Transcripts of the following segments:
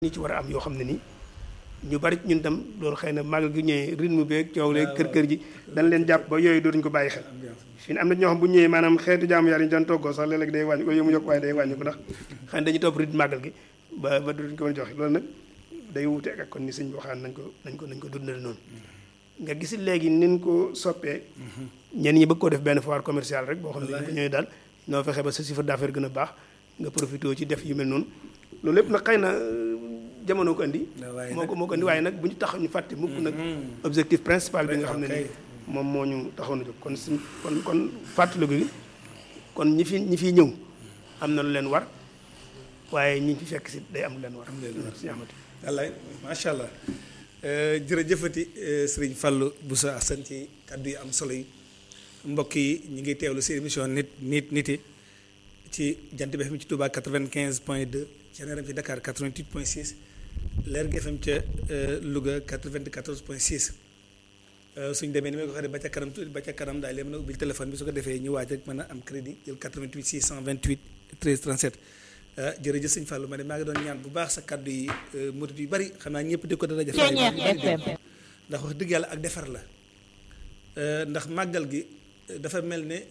ñi ci war a am yoo xam ne nii ñu bari ñun tam loolu xëy na màggal gi ñëwee rythme beeg coow leeg kër kër ji dañ leen jàpp ba yooyu dootuñu ko bàyyi xel fi ne am na ñoo xam bu ñëwee maanaam xeetu jaamu yàlla ñu doon toggoo sax léeg-léeg day wàññi ko yow mu yokk waaye day wàññi ko ndax xëy na dañuy topp rythme màggal gi ba ba dootuñu ko mën a joxe loolu nag day wuute ak kon ni sëñ bi waxaan nañ ko nañ ko nañ ko dundale noonu nga gis léegi nin ko soppee ñenn ñi bëgg koo def benn foire commerciale rek boo xam ne ko ñëwee daal noo fexe ba sa chiffre d'affaires gën a baax nga profité ci def yu mel noonu loolu lépp nag xëy na jamono ko andi moo ko moo ko andi waaye nag bu ñu tax ñu fàtte mukk nag objectif principal bi nga xam ne ni moom moo ñu taxoon a jóg kon suñ kon kon fàttaliku gi kon ñi fi ñi fiy ñëw am na lu leen war waaye ñi fi fekk si day am lu leen war si amati wallaay macha allah jërëjëfati sëriñ Fallou Boussa Assane ci kàddu yi am solo yi mbokk yi ñu ngi teewlu si émission nit nit niti ci jant bi FM ci Touba 95 point 2 ci NRM ci Dakar 88 point 6 Lergui FM ca Louga 94 point 6 suñ demee ni ma ko waxee ba ca kanam tuuti ba ca kanam daal leen mën a ubbil téléphone bi su ko defee ñu waaj rek mën a am crédit jël 88 628 13 37 jërëjëf sëñ Fallou ma ne maa ngi doon ñaan bu baax sa kàddu yi murit yu bari xam naa ñëpp di ko dana jafe ndax wax dëgg yàlla ak defar la ndax màggal gi dafa mel ne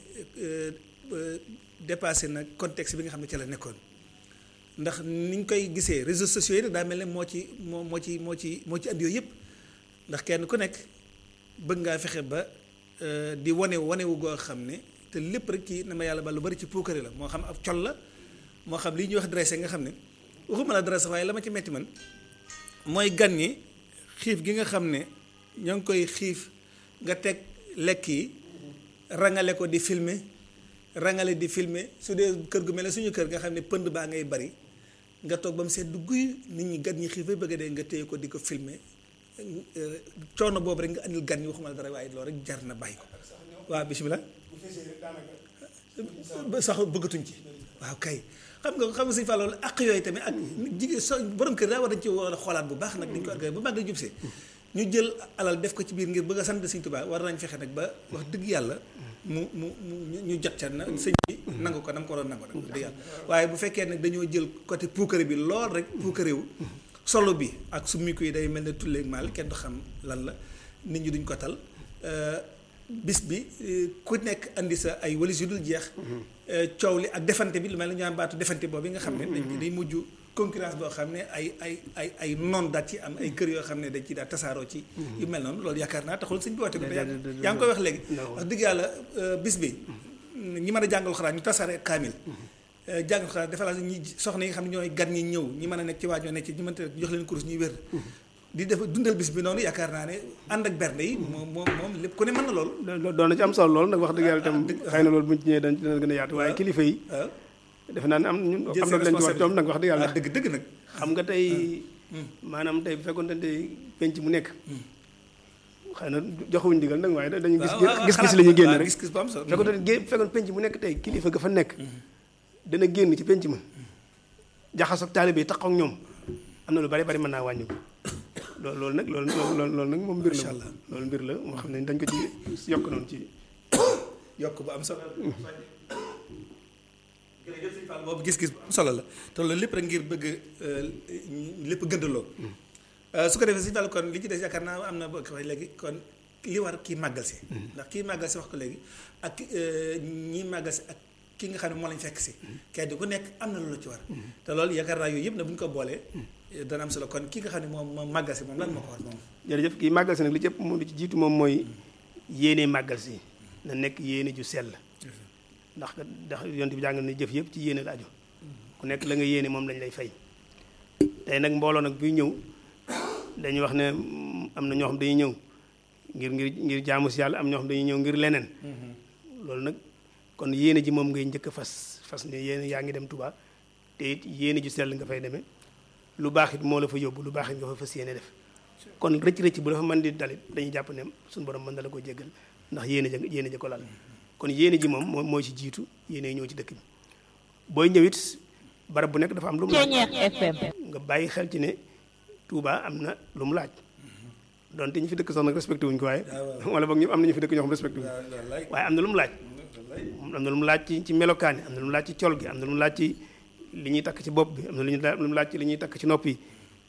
dépassé na contexte bi nga xam ne ci la nekkoon ndax ni ñu koy gisee réseaux sociaux yi nag daa mel ne moo ci moo moo ci moo ci moo ci andi yooyu yëpp ndax kenn ku nekk bëgg ngaa fexe ba di wane wanewu goo xam ne te lépp rek ci na ma yàlla ba lu bari ci puukare la moo xam ab col la moo xam lii ñuy wax dressé nga xam ne waxuma la dressé waaye la ma ci metti man mooy gan ñi xiif gi nga xam ne ñoo ngi koy xiif nga teg lekk yi rangale ko di filmer rangale di filmer su dee kër gu mel ne suñu kër nga xam ne pënd baa ngay bari nga toog ba mu sedd guy nit ñi gan ñi xiif ba bëgg dee nga téye ko di ko filmer coono boobu rek nga andil gan ñi waxuma la dara waaye loolu rek jar na bàyyi ko waaw bisimilah sax bëggatuñ ci waaw kay xam nga xam nga suñu fa loolu ak yooyu tamit ak jigéen so borom kër daa war dañ ci war a xoolaat bu baax nag dañ ko organisé bu mag da jubsee ñu jël alal def ko ci biir ngir bëgg a sant Sëñ Tuubaa war nañ fexe nag ba wax dëgg yàlla mu mu mu ñu jot ca na sëñ bi nangu ko nam ko doon nangu nag wax dëgg yàlla waaye bu fekkee nag dañoo jël côté puukare bi lool rek puukare wu solo bi ak summiku yi day mel ne tulleeg maal kenn du xam lan la nit ñi duñ ko tal bis bi ku nekk andi sa ay walis yu dul jeex coow li ak defante bi lu mel ne ñu am baatu defante boobu nga xam ne dañ day mujj concurrence boo xam ne ay ay ay ay noon daat ci am ay kër yoo xam ne dañ ci daal tasaaroo ci yu mel noonu loolu yaakaar naa taxul sëñ bi woote ko yaa ngi koy wax léegi wax dëgg yàlla bis bi ñi mën a jàngal xuraan ñu tasaare kaamil jàngal xuraan dafa la ñi soxna yi nga xam ne ñooy gan ñi ñëw ñi mën a nekk ci waaj ñoo nekk ci ñu mënta jox leen kurus ñuy wér di def dundal bis bi noonu yaakaar naa ne ànd ak bernde yi moom moom moom lépp ku ne mën na loolu doon na ci am solo loolu nag wax dëgg yàlla itam xëy na loolu buñ ci ñëwee dañ dina gën a yaatu waaye kilifa yi defe naa ne am ñun am na leen ci wax ñoom nag wax dëgg yàlla dëgg dëgg nag xam nga tey maanaam tey bu fekkoon tey penc mu nekk xëy na joxuñ digal nag waaye dañu gis gis-gis la ñuy génn rek fekkoon tey fekkoon penc mu nekk tey kilifa ga fa nekk dana génn ci penc ma jaxas ak taalibe yi tax ak ñoom am na lu bari bari mën naa wàññi ko loolu loolu nag loolu loolu loolu nag moom mbir la loolu mbir la moo xam ne dañ ko ci yokk noonu ci yokk bu am solo jërëjëf sëñ Fall boobu gis-gis bu am solo la te loolu lépp rek ngir bëgg lépp gëndaloo su ko defee sëñ Fall kon li ci des yaakaar naa am na boo ko léegi kon li war kii màggal si ndax kii màggal si wax ko léegi ak ñii màggal si ak ki nga xam ne moo lañ fekk si kenn ku nekk am na lu la ci war te loolu yaakaar naa yooyu yëpp na bu ñu ko boolee dana am solo kon ki nga xam ne moom moom màggal si moom lan moo ko war moom jërëjëf kii màggal si nag li ci ëpp moom li ci jiitu moom mooy yéene màggal si na nekk yéene ju sell ndax ndax yonent bi jàngal ne jëf yëpp ci yéene la aju ku nekk la nga yéene moom lañ lay fay tey nag mbooloo nag buy ñëw dañuy wax ne am na ñoo xam dañuy ñëw ngir ngir ngir jaamu si yàlla am ñoo xam dañuy ñëw ngir leneen loolu nag kon yéene ji moom ngay njëkk a fas fas ne yéene yaa ngi dem Tuubaa te it yéene ju sell nga fay demee lu baax it moo la fa yóbbu lu baax it nga fa fas yéene def kon rëcc rëcc bu dafa mën di dalit dañuy jàpp ne suñu borom mën na la ko jéggal ndax yéene ja yéene ja ko lal kon yéene ji moom moo mooy ci jiitu yéene ñëw ci dëkk bi booy ñëw it barab bu nekk dafa am lu mu laaj nga bàyyi xel ci ne Touba am na lu mu laaj donte ñi fi dëkk sax nag respecté wuñ ko waaye wala boog ñu am na ñu fi dëkk ñoo xam respecté wuñ waaye am na lu mu laaj am na lu mu laaj ci ci melokaan yi am na lu mu laaj ci col gi am na lu mu laaj ci li ñuy takk ci bopp bi am na lu ñu lu mu laaj ci li ñuy takk ci nopp yi